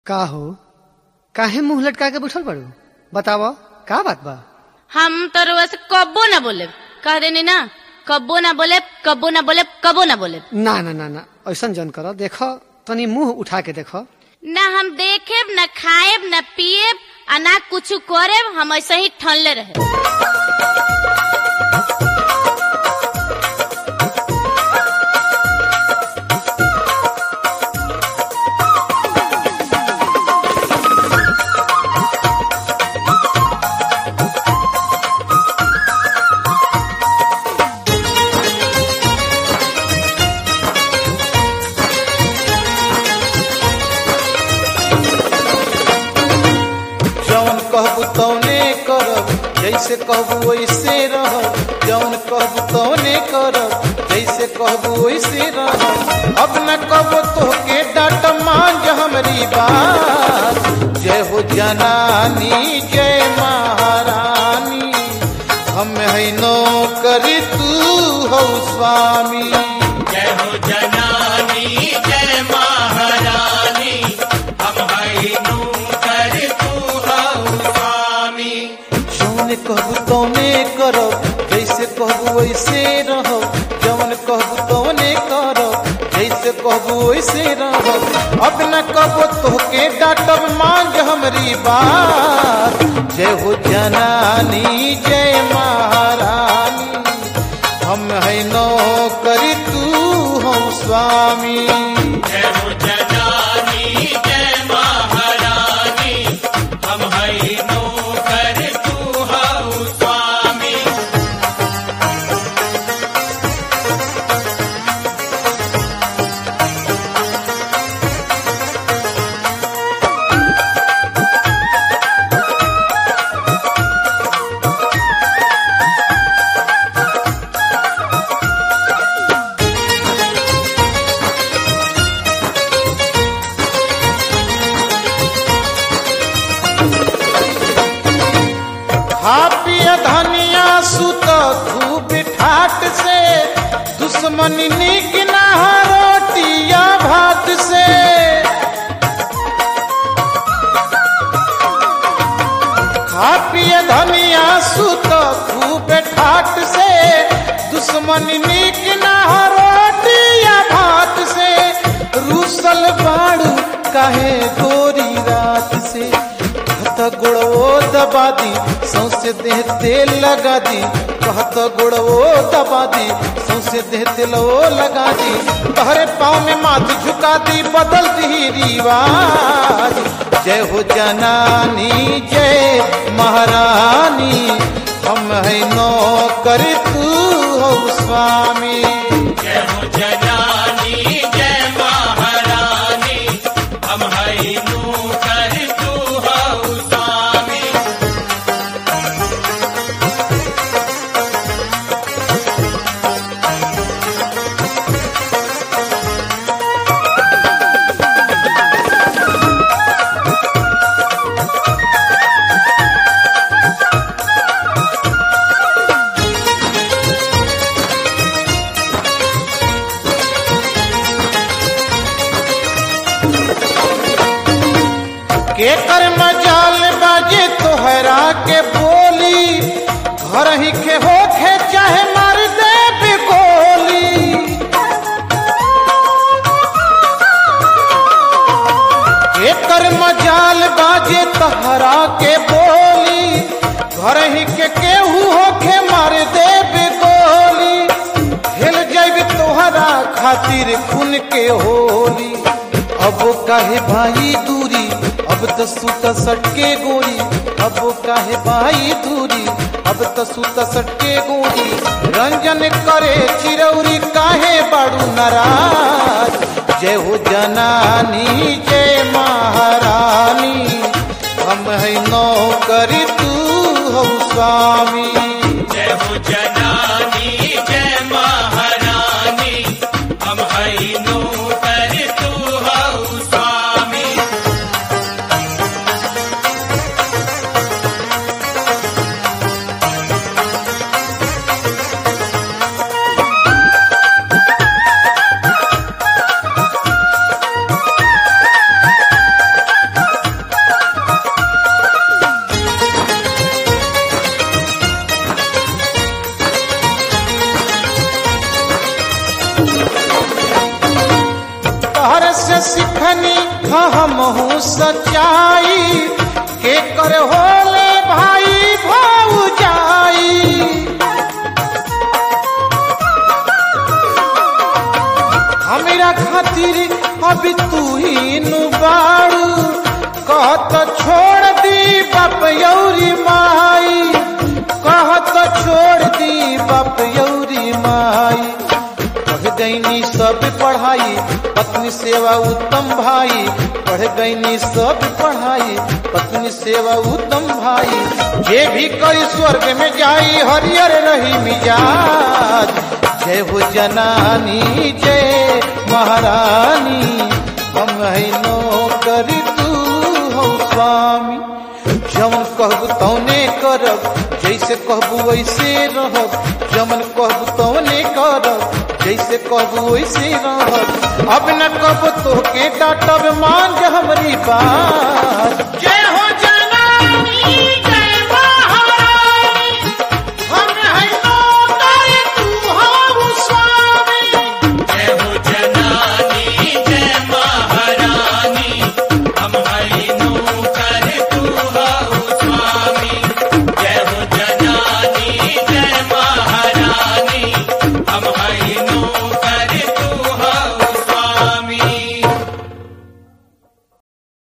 का हो काहे मुंह लटका के बैठल बाड़ू बताव का बात बा हम तो रउआ से कब्बो ना बोले कह देनी ना कब्बो ना बोले कब्बो ना बोले कब्बो ना बोले ना ना ना ना ऐसा जन कर देख तनी मुंह उठा के देख ना हम देखेब ना खाएब ना पिएब आ ना कुछ करेब हम ऐसे ही ठनले रहे जौन कहबू तौने करब जैसे कहबू वैसे रहब जौन कहबू तौने करब जैसे कहबू वैसे रहब अब न कबो तोहके डाट मांझ हमरी बात जय हो जनानी जय महारानी हम है नौकरी तू हो स्वामी जय हो जनानी जय महारानी हम हई नूकर तू हऊ स्वामी जौन कहबू तौने करब जैसे कहबू वैसे रहब जौन कहबू तौने करब जैसे कहबू वैसे रहब अब न कबो तोहके डाटब मांझ हमरी बात जय हो जनानी जय महारानी हम है नौकरी तू हो स्वामी जय हो जनानी जय महारानी हम हई नूकर तू हऊ स्वामी हापिय धनिया सुत खूब ठाट से दुश्मन निक ना रोटिया भात से हापिय धनिया सुत खूब ठाट से दुश्मन निक ना रोटिया भात से रूसल बाड़ू काहे गोरी रात से कहत गुड़वो दबा दी सौसे देह तेल लगा दी कहत गुड़वो दबा दी सौसे देह तेल वो लगा दी तहरे पाँव में माथ झुका दी बदल दी रिवाज जय हो जनानी जय महारानी हम है नौकर तू हो स्वामी जय हो जनानी जय महारानी हम हई नूकर तू हऊ स्वामी के कर मजाल बाजे तोहरा के बोली घर ही के होखे चाहे मार दे बिकोली के कर मजाल बाजे तोहरा के बोली घर ही के केहू होखे मार दे बिकोली हिल जाइब तोहरा खातिर खून के होली अब काहे भाई दूरी अब तो सूत सटके गोरी अब काहे भाई दूरी अब तो सूत सटके गोरी रंजन करे चिरौरी काहे बाड़ू नाराज जय हो जनानी जय महारानी हम है नौकरी तू हो स्वामी जय हो जनानी जय महारानी हम हई नूकर तू हऊ स्वामी जय हमहू सच्चाई के कर होले भाई भौजाई हमरा खातिर अभी तू ही नु बाड़ू कहत छोड़ दी बाप यौरी माई कहत छोड़ दी बाप यौरी माई पढ़ गईनी सब पढ़ाई पत्नी सेवा उत्तम भाई पढ़ गईनी सब पढ़ाई पत्नी सेवा उत्तम भाई जे भी कई स्वर्ग में जाई हरियर रही मिजाज जय हो जनानी जय महारानी हम है नौकरी तू हो स्वामी जमन कहबू तौने करब जैसे कहबू वैसे रहब जमन कहबू तौने करब जैसे कहबू वैसे रहब अब न कब तोहके डांटब मान जा हमरी बात जय